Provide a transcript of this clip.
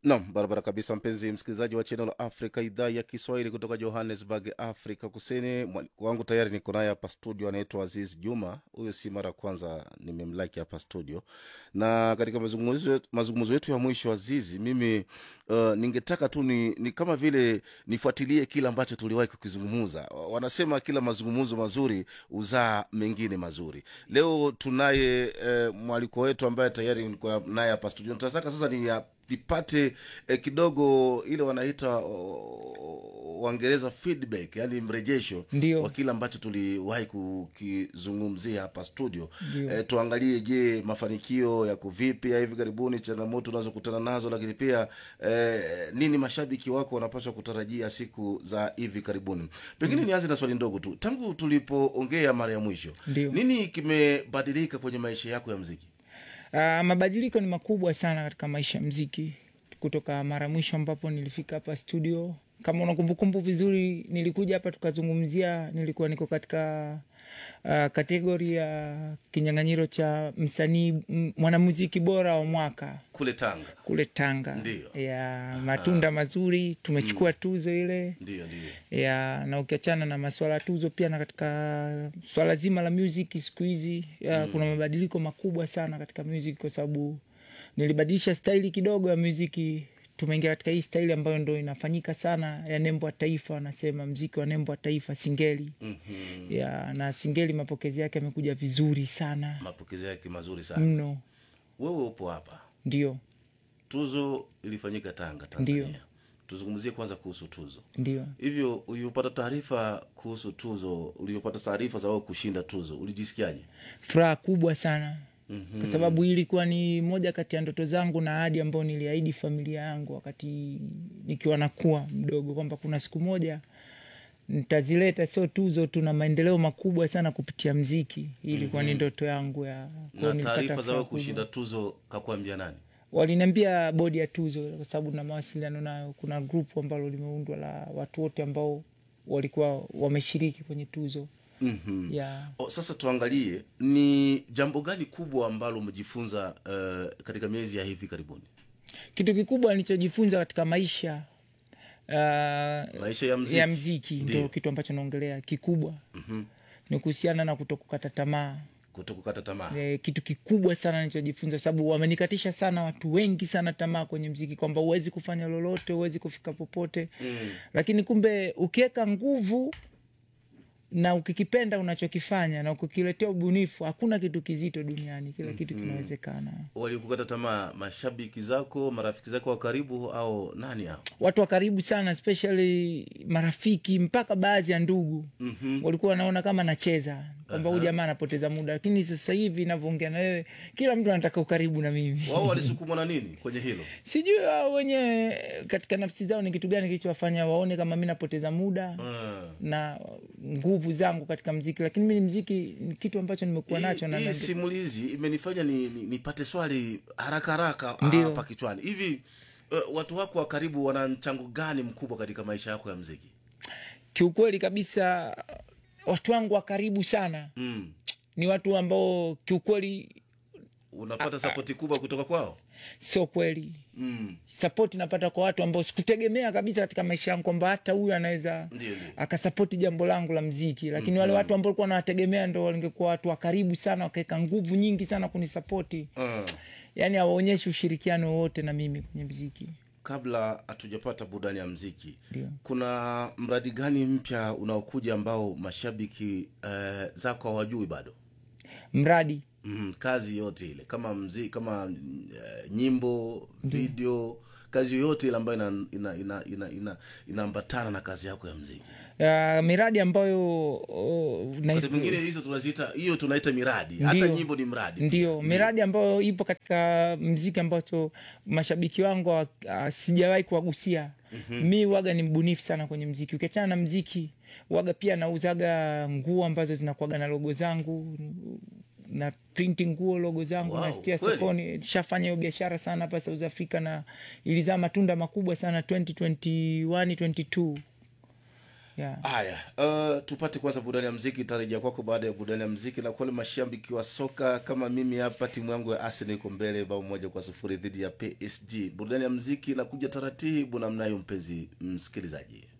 Nam, barabara kabisa, mpenzi msikilizaji wa Channel Africa, idhaa ya Kiswahili kutoka Johannesburg, Afrika Kusini. Mwalimu wangu tayari niko naye hapa studio, anaitwa Aziz Juma. Huyo si mara ya kwanza nimemlaki hapa studio, na katika mazungumzo mazungumzo yetu ya mwisho, Azizi, mimi uh, ningetaka tu ni, ni kama vile nifuatilie kile ambacho tuliwahi kukizungumza. Wanasema kila mazungumzo mazuri huzaa mengine mazuri. Leo tunaye uh, mwaliko wetu ambaye tayari niko naye hapa studio. Tunataka sasa ni ya nipate eh, kidogo ile wanaita oh, waingereza feedback yani mrejesho Ndio. wa kile ambacho tuliwahi kukizungumzia hapa studio Ndio. eh, tuangalie je mafanikio yako vipi ya hivi karibuni changamoto unazokutana nazo lakini pia eh, nini mashabiki wako wanapaswa kutarajia siku za hivi karibuni pengine nianze na swali ndogo tu tangu tulipoongea mara ya mwisho Ndio. nini kimebadilika kwenye maisha yako ya mziki Uh, mabadiliko ni makubwa sana katika maisha ya mziki kutoka mara mwisho ambapo nilifika hapa studio. Kama una kumbukumbu vizuri, nilikuja hapa tukazungumzia, nilikuwa niko katika uh, kategori ya kinyang'anyiro cha msanii m- mwanamuziki bora wa mwaka kule tanga kule Tanga Ndio. ya matunda mazuri, tumechukua tuzo ile ndio ndio ya na ukiachana na maswala ya tuzo pia na katika swala zima la music siku hizi ya, kuna mabadiliko makubwa sana katika music kwa sababu nilibadilisha staili kidogo ya muziki tumeingia katika hii staili ambayo ndo inafanyika sana ya nembo ya taifa wanasema mziki wa nembo ya taifa singeli mm-hmm. ya na singeli mapokezi yake yamekuja vizuri sana mapokezi yake mazuri sana mno wewe upo hapa ndio tuzo ilifanyika tanga Ndio. tanzania tuzungumzie kwanza kuhusu tuzo ndio hivyo uliopata taarifa kuhusu tuzo uliopata taarifa za wewe kushinda tuzo ulijisikiaje furaha kubwa sana Mhm. kwa sababu hii ilikuwa ni moja kati ya ndoto zangu na ahadi ambayo niliahidi familia yangu wakati nikiwa nakuwa mdogo kwamba kuna siku moja nitazileta sio tuzo tu na maendeleo makubwa sana kupitia mziki hii ilikuwa ni ndoto yangu ya kwa hiyo na nilipata taarifa za furaha wewe kubwa. kushinda tuzo kakuambia nani waliniambia bodi ya tuzo kwa sababu na mawasiliano nayo kuna grupu ambalo limeundwa la watu wote ambao walikuwa wameshiriki kwenye tuzo mm-hmm. ya o, sasa tuangalie ni jambo gani kubwa ambalo umejifunza uh, katika miezi ya hivi karibuni kitu kikubwa nilichojifunza katika maisha uh, maisha ya mziki, ya mziki Ndio. ndo kitu ambacho naongelea kikubwa mm-hmm. ni kuhusiana na kutokukata tamaa kutokukata tamaa e, kitu kikubwa sana nilichojifunza sababu wamenikatisha sana watu wengi sana tamaa kwenye mziki kwamba huwezi kufanya lolote huwezi kufika popote mm. lakini kumbe ukiweka nguvu na ukikipenda unachokifanya na ukikiletea ubunifu hakuna kitu kizito duniani kila kitu kinawezekana walikukata tamaa mashabiki zako marafiki zako wa karibu au nani hao watu wa karibu sana especially marafiki mpaka baadhi ya ndugu mm-hmm. walikuwa wanaona kama nacheza kwamba huyu jamaa anapoteza muda lakini sasa hivi navyoongea na wewe kila mtu anataka ukaribu na mimi wao walisukumwa na nini kwenye hilo sijui wao wenyewe katika nafsi zao ni kitu gani kilichowafanya waone kama mi napoteza muda mm. na nguvu zangu katika mziki lakini mi mziki ni kitu ambacho nimekuwa nacho na hii na- simulizi imenifanya ni, ni, nipate swali haraka haraka Ndio. hapa kichwani hivi uh, watu wako wa karibu wana mchango gani mkubwa katika maisha yako ya mziki kiukweli kabisa watu wangu wa karibu sana mm. ni watu ambao kiukweli unapata sapoti kubwa kutoka kwao sio kweli mm. sapoti napata kwa watu ambao sikutegemea kabisa katika maisha yangu kwamba hata huyu anaweza ndio ndio akasapoti jambo langu la mziki lakini wale watu ambao likuwa nawategemea ndo walingekuwa watu wa karibu sana wakaweka nguvu nyingi sana kunisapoti uh. yaani hawaonyeshi ushirikiano wowote na mimi kwenye mziki kabla hatujapata burudani ya mziki Ndio. kuna mradi gani mpya unaokuja ambao mashabiki uh, zako hawajui bado mradi mm, kazi yote ile kama mzi, kama uh, nyimbo video kazi yoyote ile ambayo inaambatana ina, ina, ina, ina, inaambatana na kazi yako ya mziki uh, miradi ambayo uh, na- wakati mwingine hizo tunaziita hiyo tunaita miradi hata Ndio. nyimbo ni mradi ndio miradi ambayo ipo katika mziki ambacho mashabiki wangu uh, sijawahi kuwagusia mm-hmm. mi waga ni mbunifu sana kwenye mziki ukiachana na mziki waga pia nauzaga nguo ambazo zinakuaga na logo zangu na printing nguo logo zangu Wow, nastia kweli? sokoni shafanya hiyo biashara sana hapa south africa na ilizaa matunda makubwa sana 2021 22 yeah. haya uh, tupate kwanza burudani ya mziki itarejea kwako baada ya burudani ya mziki na kwale mashabiki wa soka kama mimi hapa timu yangu ya arsenal iko mbele bao moja kwa sufuri dhidi ya psg burudani ya mziki inakuja taratibu namnayo mpenzi msikilizaji